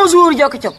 bonjour Diaw Ketchup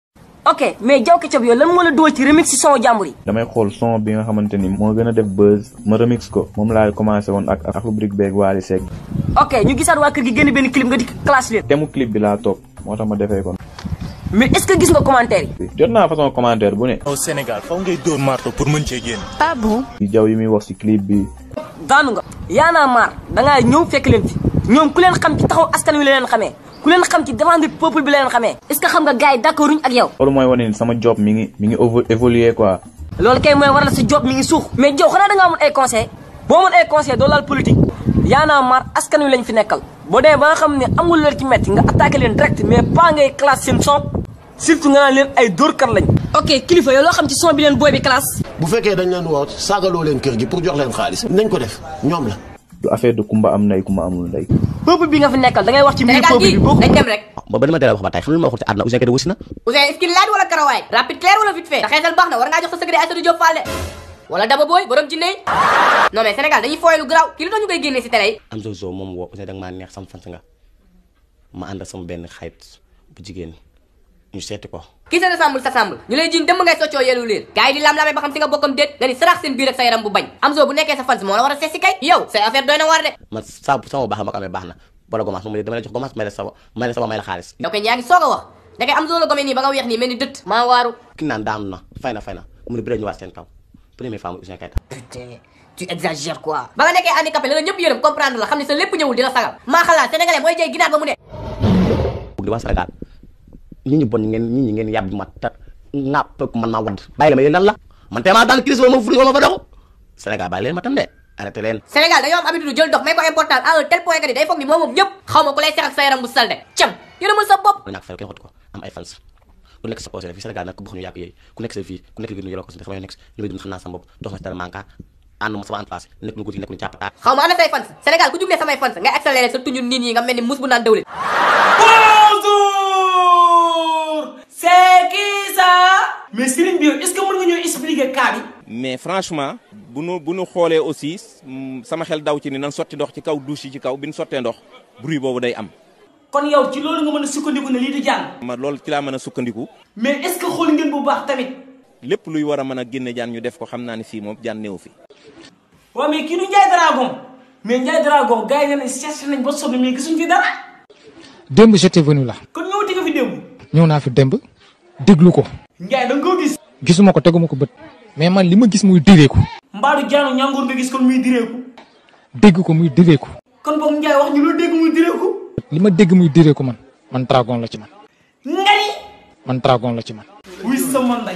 ok mais Diaw Ketchup yow lan moo la dugal ci remix si son jàmbur yi damay xool son bi nga xamante ni moo gën a def buzz ma remix ko moom laa commencé woon ak ak rubrique beeg Wally Seck ok ñu gisaat waa kër gi génn benn clip nga di classe leen temu clip bi laa topp moo tax ma defee ko mais est-ce que gis nga commentaire yi jot naa façon commentaire bu ne au Sénégal faw ngay dóor marto pour mën cee génn. ah bon ci jaw yi muy wax ci clip bi daanu nga yaanaa maar dangaa ñëw fekk leen fi ñoom ku leen xam ci taxaw askan wi la leen xamee ku leen xam ci défendre peuple bi la leen xamee est-ce que xam nga gars yi d'accorduñ ak yow loolu mooy wane ni sama job mi ngi mi ngi évo- évoluer quoi loolu kay mooy waral sa job mi ngi suux mais jow xanaa da nga amul ay conseil boo amoon ay conseil doo laal politique yaanaa maar askan wi lañ fi nekkal boo demee ba nga xam ne amul leen ci metti nga attaqué leen direct mais pas ngay classe seen son surtout nga naan leen ay dóorkat lañ ok kilifa yow loo xam ci son bi leen booy bi classe bu fekkee dañ leen woo saagaloo leen kër gi pour jox leen xaalis nañ ko def ñoom la du affaire de kumba am ndey kumba amul ndey peuple bi nga fi nekkal da ngay wax ci mbir Sénégal peuple gii bi boo ko dañ dem rek ba ba dama teel a wax ba tey xam nga lu ma waxul ci àdduna Ouzin Keita wasi na Ouzin est-ce qu'il laaj wala karawaay rapide clair wala vite fait da xeesal baax na war ngaa jox sa secret Aïssatou Diop Fall de wala Daba Boy borom jinne yi non mais Sénégal dañuy fooye lu garaaw kii lu tax ñu koy génnee si télé yi am zozo moom woo Ouzin da nga maa neex sama fans nga ma ànd ak sama benn xarit bu jigéen ñu seeti ko kii sa ressemble s'assemble ñu lay jiin dem ngay soccoo yelu liir gars yi di lam-lamee ba xam si nga bokkam déet nga ni sarax seen biir ak sa yaram bu bañ am zo bu nekkee sa fans moo la war a seet si kay yow say affaire doy na war de man saa sama baax ma ko amee baax na wala gomaas moom dama lay jox gomaas may la sama may la sama may la xaalis yow kay yaa ngi soog a wax da ngay am zo la gome nii ba nga weex nii mel ni dëtt maa waaru ki naan daanu na fay na fay na mu ne bi ñu waat seen kaw première femme Ouzin Keita putain tu exagères quoi ba nga nekkee handicapé la la ñëpp yërëm comprendre la xam ne sa lépp ñëwul dina sagal maa xalaat sénégalais mooy jëy ginaar ba mu dee bugg di waa Sénégal nit ñi bon ngeen nit ñi ngeen yàbb ma ta ŋàpp ko man maa wadd bàyyi la ma yéen lan la man tey maa daan crise wala ma furi wala ma fa doxu Sénégal bàyyi leen ma tam de arrêté leen Sénégal dañoo am habitude jël dox may ko important à un tel point que ni day foog ni moom moom ñëpp xaw ma ku lay sex ak sa yaram bu salte cam yërëmal sa bopp lu ñàkk fay kenn xot ko am ay fans ku nekk sa posé fii Sénégal nag ku bëgg ñu yàq yooyu ku nekk sa fii ku nekk li gën yoloo ko si sama nekk li may dund xam naa sama bopp dox ma si dara manka ànd ma sama en place nekk lu guddi nekk lu càppataat xaw ma ana say fans Sénégal ku jug ne samay fans ngay accéléré sa tuñu nit ñi nga mel ni mus bu naan dawlin Bonjour c'est qui ça mais Serigne bi yow est-ce que mën nga ñëw expliquer cas bi mais franchement bu nu bu nu xoolee aussi mm, sama xel daw ci ni nan sotti ndox ci kaw douche yi ci kaw bi nu sottee ndox bruit boobu day am kon yow ci loolu nga mën a sukkandiku ne lii di jàng ma loolu ci laa mën a sukkandiku mais est-ce que xool ngeen bu baax tamit lépp luy war a mën a génne jaan ñu def ko xam naa ne fii moom jaan néew fi waaw mais kii du Ndiaye Dragon mais Ndiaye Dragon gars yi ne nañ cherché nañ ba sonn mais gisuñ fi dara démb j'étais venu là kon ñëwati nga fi démb ñëw naa fi démb déglu ko Ndiaye da nga koo gis gisuma ko teguma ko bët mais man li ma gis muy direeku mbaadu jaanu ñàngoor nga gis kon muy direeku dégg ko muy direeku kon boog Ndiaye wax ñu loo dégg muy direeku li ma dégg muy direeku man man dragon la ci man nga ni man dragon la ci man wuy sama nday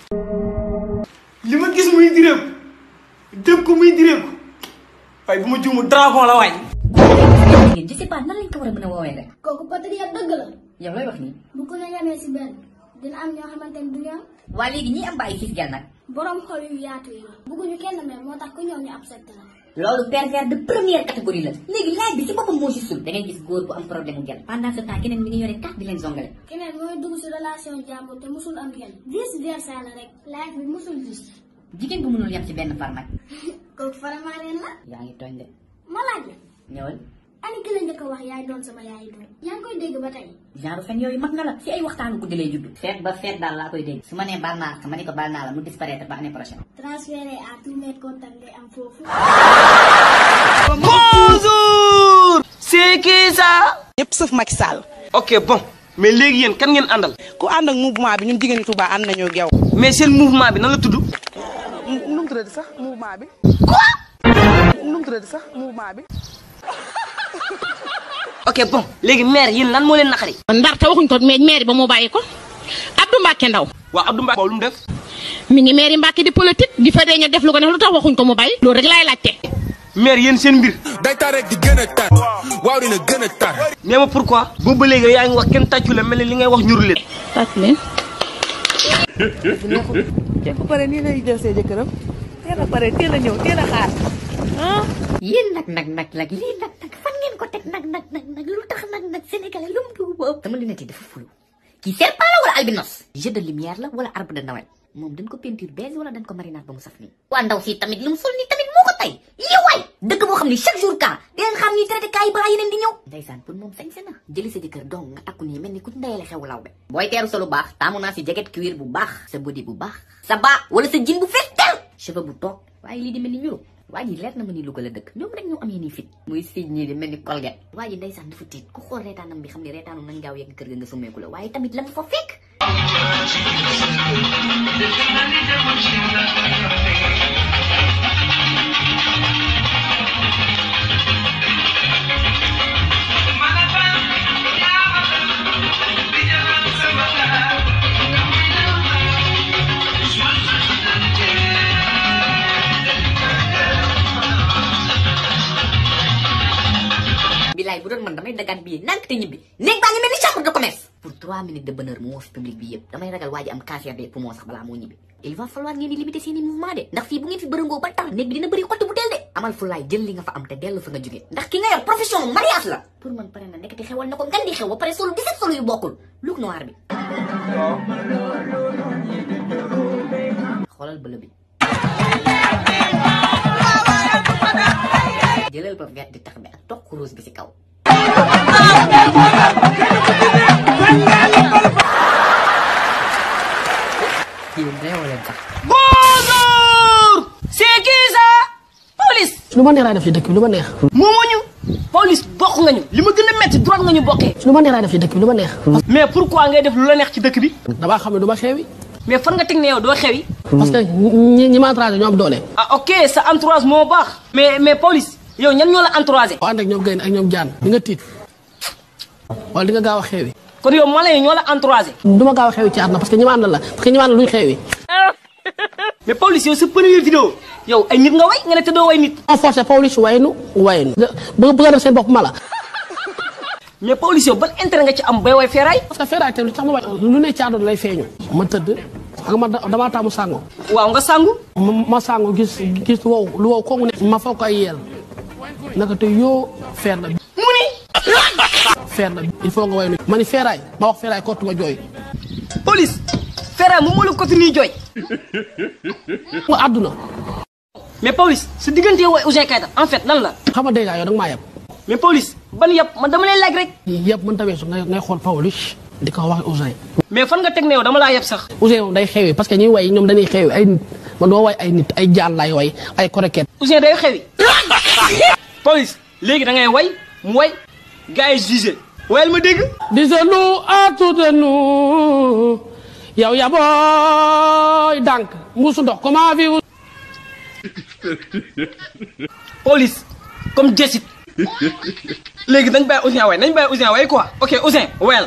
li ma gis muy direeku dégg ko muy direeku waaye bu ma juumu dragon la waay je sais pas nan lañ ko war a mën a woowee rek. kooku patriote dëgg la. yow looy wax nii. bu ko la yamee si benn dina am ñoo xamante ne du ñu am. waa léegi ñi am ba ay fiif gel nag. borom xol yu yaatu yi. bëgguñu kenn mel moo tax ku ñëw ñu accepté la. loolu pervers de première catégorie la. léegi laaj bi ci boppam moo gisul. da ngay gis góor bu am problème mu gel. pendant ce temps keneen mi ngi yore carte di leen zongale. keneen mooy dugg si relation jàmbur te musul am kenn. vice versa la rek. life bi musul gis. jigéen bu mënul yem ci benn far nag. kooku faramaareen la. yaa ngi tooñ de. ma laaj la. ñëwal. ani ki la njëkk a wax yaay doon sama yaay doon. yaa ngi koy dégg ba tey. genre fen yooyu mag na la si ay waxtaanu guddi lay judd. feet ba feet daal laa koy dégg. su ma nee baal naa ma ni ko baal naa la mu disparaître ba année prochaine. transféré à tous mes contacts ngay am foofu. bonjour c'est qui ça ñëpp sëf Macky Sall. ok bon mais léegi yéen kan ngeen àndal ku ànd ak mouvement bi ñun jigéen ñi Touba ànd nañoo ak yow. mais seen mouvement bi nan la tudd nu mu tuddati sax mouvement bi. nu mu tuddati sax mouvement bi. ok bon léegi maire yéen lan moo leen naqari ndar te waxuñ ko mais maire ba moo bàyyi ko Abdou Mbacke Ndaw waaw Abdou Mbacke lu mu def mi ngi maire Mbacke di politique di fa dee ñu def lu ko def lu tax waxuñ ko mu bàyyi loolu rek laay laajte. maire yéen seen mbir day tar rek di gën a tar waaw dina gën a tar mais ma pourquoi boobu ba léegi yaa ngi wax kenn tàccu la mel ni li ngay wax ñuru leen tàcc leen. te bu pare nii lay jël see jëkkëram teel a pare teel a ñëw teel a xaar ah. yéen nag nag nag nag lii nag nag fan ngeen ko teg nag nag nag nag lu tax nag nag sénégalais lu mu dugg ba ëpp. sama lunette yi dafa fulu kii serpent la wala albinos. jeu de lumière la wala arbre de Noël. moom dañ ko peinture beige wala dañ ko marinade ba mu saf nii. waa ndaw si tamit lu mu sol nii tamit moo ko tey yow waay dëkk boo xam ni chaque jour cas dinañ xam ñuy traité cas yi balaa yeneen di ñëw ndeysaan pour moom sañ na jëli sa jëkkër donc nga takku nii mel ni ku ndeyale xew law be booy teeru sa lu baax taamu naa si jacket cuir bu baax sa body bu baax sa baa wala sa jean bu fees tel cheveux bu toog waaye lii di mel ni ñuru waa ji leer na ma ni Louga la dëkk ñoom rek ñoo amee nii fit muy siij ñii di mel ni colgate waa ji ndeysaan dafa tiit ku xool reetaanam bi xam ne reetaanu nañ gaaw yegg kër ga nga summeeku la waaye tamit la mu fa fekk bilaay bu doon man damay dagaan bii nank te ñibbi néeg baa ngi mel ni chambre de commerce pour trois minutes de bonheur mu woo fi public bi yëpp damay ragal waa ji am cancer des poumons sax balaa moo ñibbi il va falloir ngeen di limiter seeni mouvement de ndax fii bu ngeen fi bërëngoo ba tax néeg bi dina bëri xottu bu teel de amal fulaay jël li nga fa am te dellu fa nga jóge ndax ki nga yor profession mariage la pour man pare na nekkati xewal na ko ngan di xew ba pare solo 17 solo yu bokkul look noir bi xoolal bële bi jëlal ba vert di tax bi ak toq rose bi si kaw yéen réew leen sax Bonjour c'est qui ça police lu ma neex laay def ci dëkk bi lu ma neex. moomuñu police bokk nga ñu li ma gën a métti droit nga ñu bokkee lu ma neex laay def ci dëkk bi lu ma neex. mais pourquoi ngay def lu la neex ci dëkk bi damaa xam ne du ma xewi. mais fan nga teg ne yow doo xewi parce que ñi ñi ma entouragé ñoo am doole. ah ok sa entourage moo baax mais mais police yow ñan ñoo la entouragé boo ànd ak ñoom gaynde ak ñoom jaan di nga tiit wala di nga gaaw a xewi. kon yow mala yi ñoo la entouragé du ma gaaw a xewi ci àdduna parce que ñi ma àndal la parce que ñi ma àndal luñ xewi. mais police yow sa première vidéo yow ay nit nga way nga ne te doo way nit on forcé police waynu waynu. bëgg bëgg a def seen bopp mala. mais police yow ban intérêt nga ci am bay way feeraay parce que feeraay tamit lu tax ma way lu ne ci àdduna lay feeñu. ma tëdd ak ma damaa taamu sango. waaw nga sangu ma ma sango gis gis lu wow lu wow kooku ne. ma foog ko ay yeel naka te yoo feer la. mu ni feer la il faut nga way nu ma ni feeraay ma wax feeraay kottu ma jooy. police feeraay moom moo la côté nii jooy mu àdduna. mais police su diggante yow ak Ouzin Keita en fait lan la xam nga dèjà yow da nga maa yeb. mais police ban yëpp man dama lay laaj rek yëpp mën ta weesu ngay ngay xool Pawlish di ko wax Ouzin. mais fan nga teg ne yow dama laa yeb sax Ouzin moom day xewi parce que ñuy way ñoom dañuy xewi ay nit man doo way ay nit ay jaan laay way ay koroket. Ouzin day xewi police léegi da ngay way mu way gars yi jugé wayal ma dégg Disons-nous à tout de nous yow ya booy dànk mbuusu ndox comment vivre. police comme Jessit léegi dañ bàyyi Ouzin way nañ bàyyi Ouzin way quoi ok Ouzin wayal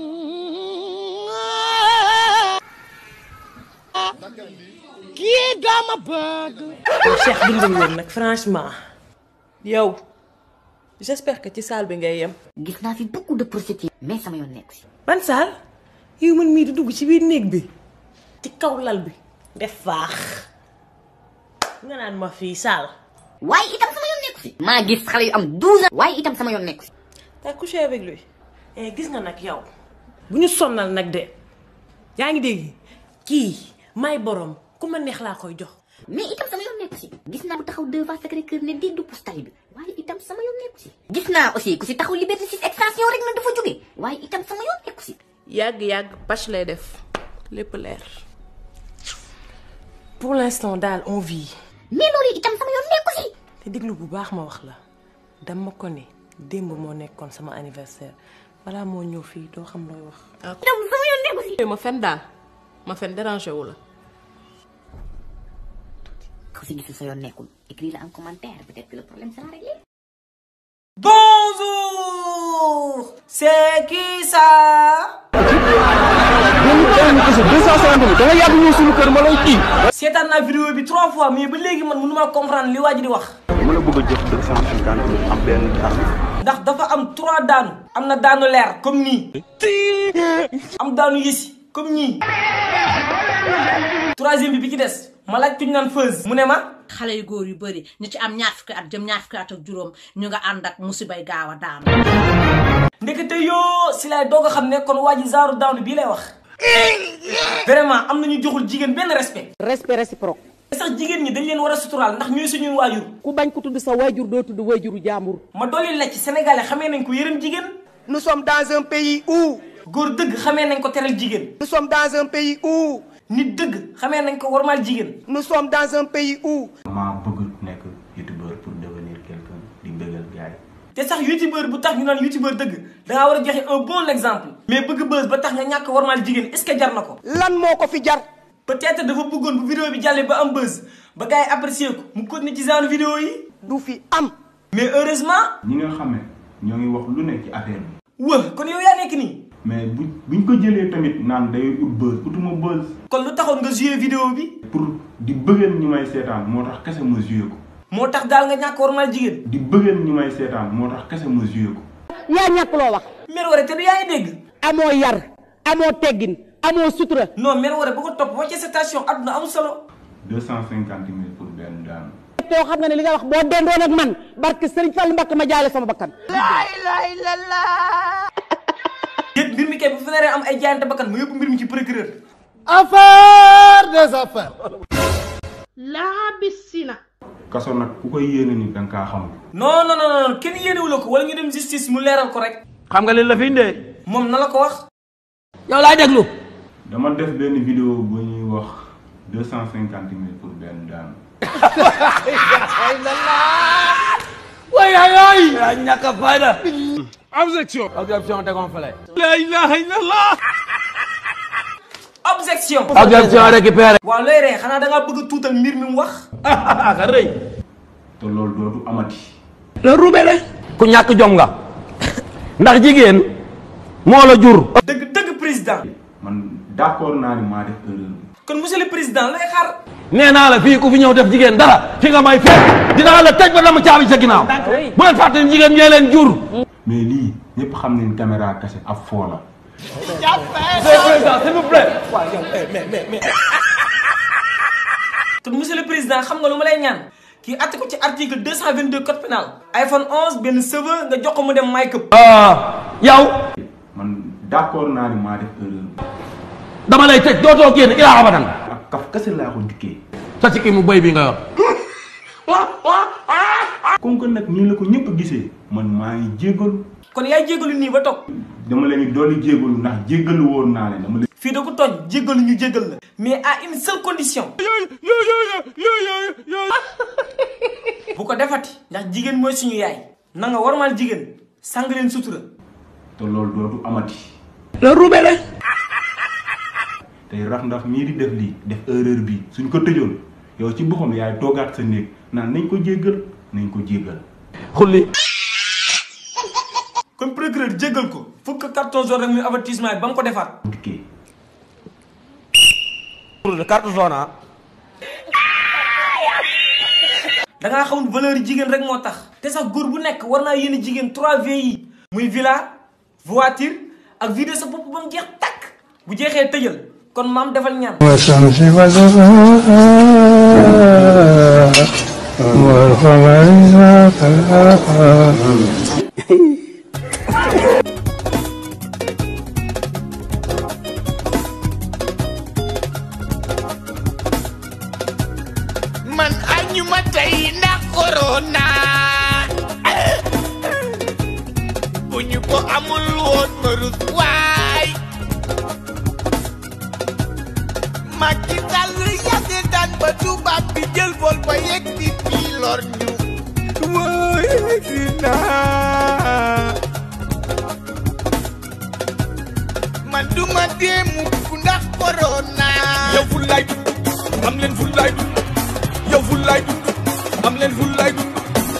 kii dama bëgg. yow Cheikh dimbali woon nag franchement yow j'espère que ci salle bi ngay yem. gis naa fi beaucoup de prostituées mais sama yoon nekk si ban salle yow man mii di dugg ci biir néeg bi ci kaw lal bi def faax nga naan ma fii salle. waaye itam sama yoon nekk si maa gis xale yu am 12 ans waaye itam sama yoon nekk si t'as couché avec lui eh gis nga nag yow bu ñu sonnal nag de yaa ngi dégg kii may borom ku ma neex laa koy jox. mais itam sama yoon nekk si gis naa ku taxaw devant Sacré-Cœur ne di du postali bi waaye itam sama yoon nekk si gis naa aussi ku si taxaw Liberté 6 extension rek na dafa jóge waaye itam sama yoon nekk si yàgg yàgg pàcc lay def lépp leer pour l'instant daal on vit. mais loolu itam sama yoon nekk si te déglu bu baax ma wax la dama ko ne démb moo nekkoon sama anniversaire balaa moo ñëw fii doo xam looy wax. itam sama yoon nekk si ma fen daal ma fen dérangé wu la. ku si gisul sa yoon nekkul écris la en commentaire peut-être que le problème sera réglé bonjour c'est qui ça seetaan naa vidéo bi trois fois mais ba léegi man mënu maa comprendre li waa ji di wax dama la bëgg a jox deux cent cinquante mille am benn arme ndax dafa am trois daanu am na daanu leer comme nii am daanu yësi comme ñii troisième bi bi ci des ma laaj kuñ naan feuse mu ne ma xale yu góor yu bëri ñu ci am ñaar fukki at jëm ñaar fukki at ak juróom ñu nga ànd ak musibay gaaw a daanu ndekete yoo si laay doog a xam ne kon waa ji genre daanu bii lay wax vraiment am nañu joxul jigéen benn respect respect réciproque sax jigéen ñi dañ leen war a suturaal ndax ñooy suñuy waajur ku bañ ko tudd sa waajur doo tudd waajuru jàmbur ma dolli la ci sénégalais xamee nañ ko yërëm jigéen nous sommes dans un pays où góor dëgg xamee nañ ko teral jigéen nous sommes dans un pays où nit dëgg xamee nañ ko warmaal jigéen nous sommes dans un pays où maa bëgg nekk youtubeur pour devenir quelqu'un di bëggal gaay te sax youtubeur bu tax ñu naan youtubeur dëgg dangaa war a joxe un bon exemple mais bëgg buzz ba tax nga ñàkk warmaal jigéen est-ce que jar na ko lan moo ko fi jar peut-être dafa bëggoon bu vidéo bi jàllee ba am buzz ba gars yi apprécier ko mu continuer ci genre vidéo yi du fi am mais heureusement ñi nga xam ne ñoo ngi wax lu nekk ci affaire bi wë kon yow yaa nekk nii mais bu buñ ko jëlee tamit naan day ut buzz utuma buzz kon lu taxoon nga joué vidéo bi pour di bëggeel ñi may seetaan moo tax kese ma joué ko moo tax daal nga ñàkk warmaal jigéen di bëggeel ñi may seetaan moo tax kese ma joué ko yaa ñàkk loo wax mer wara te du yaa ngi dégg amoo yar amoo teggin amoo sutura non mer wara bu ko topp wàcce sa station adduna amul solo deux cent cinquante mille pour benn daanu too xam nga ne li nga wax boo dendoon ak man barke Sëriñ Fallu Mbàkke ma jaale sama bakkan laa ilaaha illallaah yéen mbir mi kay bu fi naree am ay jaayante bakkan mu yóbbu mbir mi ci procureur affaire des affaires laa bisina kaso nag ku koy yéene ni danga kaa xamul non non non non kenn yéenewu la ko wala ñu dem justice mu leeral ko rek xam nga li la fi indee moom na la ko wax yow laay déglu dama def benn vidéo bu ñuy wax deux cent cinquante mille pour benn daanu way ay ay yaa ñàkk a fayda objection objection tegoon fële la ilaha illallah objection objection récupéré waaw looy ree xanaa da ngaa bëgg a tuutal mbir mi mu wax ka rëy te loolu dootu amati la rubele ku ñàkk jom nga ndax jigéen moo la jur dëgg dëgg président man d'accord naa ni maa def erreur bi kon monsieur le président looy xaar nee naa la fii ku fi ñëw def jigéen dara fi nga may fekk dinaa la tëj ba dama caabi sa ginnaaw bu leen fàtte ni jigéen ñee leen jur mais lii ñëpp xam nañ caméra kese ab foo la président s'il vous plaît mais mais mais te monsieur le président xam nga lu ma lay ñaan kii atte ko ci article 222 code pénal iPhone 11 benn serveur nga jox ko mu dem make up yow man d'accord naa ni maa def erreur bi dama lay tëj dootoo génn ilaa abadan ak kaf kese laa ko dikkee sa sikki mu bëy bi nga yor comme que nag nii la ko ñëpp gisee man maa ngi jéggalu kon yaay jéggalu nii ba toog dama leen di dolli jéggalu ndax jéggalu woon naa leen dama leen fii da ko tooñ jéggalu ñu jéggal la mais à une seule condition bu ko defati ndax jigéen mooy suñu yaay na nga warmaal jigéen sàng leen sutura te loolu dootu amati la rubele tey rax ndax mii di def lii def erreur bi suñ ko tëjoon yow ci boppam yaay toogaat sa néeg naan nañ ko jéggal nañ ko jéggal xulli kon procureur jéggal ko fukk carton jaune rek muy avertissement bi ba mu ko defaat dikkee carte jaune ah da ngaa xamul valeur yi jigéen rek moo tax te sax góor bu nekk war naa yéene jigéen 3 V yi muy villa voiture ak vidéo sa bopp ba mu jeex takk bu jeexee tëjal kon maam defal ñaan man añu ma tey ndax corona bu ñu ko amul woon ma rus waay Macky Sall yàgg daan ba tubaab bi jël vol ba yegg si fii lor ñu wóoy si naa man du ma dee mukk ndax corona yow fu lay dund am leen fu lay dund yow fu lay dund am leen fu lay dund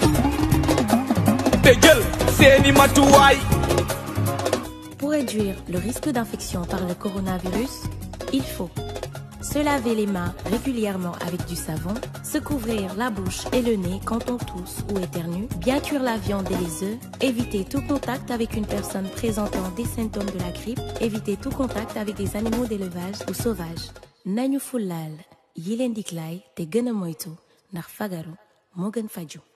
te jël seeni matuwaay Pour réduire le risque d'infection par le coronavirus, il faut se laver les mains régulièrement avec du savon, se couvrir la bouche et le nez quand on tousse ou éternue, bien cuire la viande et les œufs, éviter tout contact avec une personne présentant des symptômes de la grippe, éviter tout contact avec des animaux d'élevage ou sauvages. nañu fulaal yi leen di klaay te gën a moytu ndax fagaru moo gën faju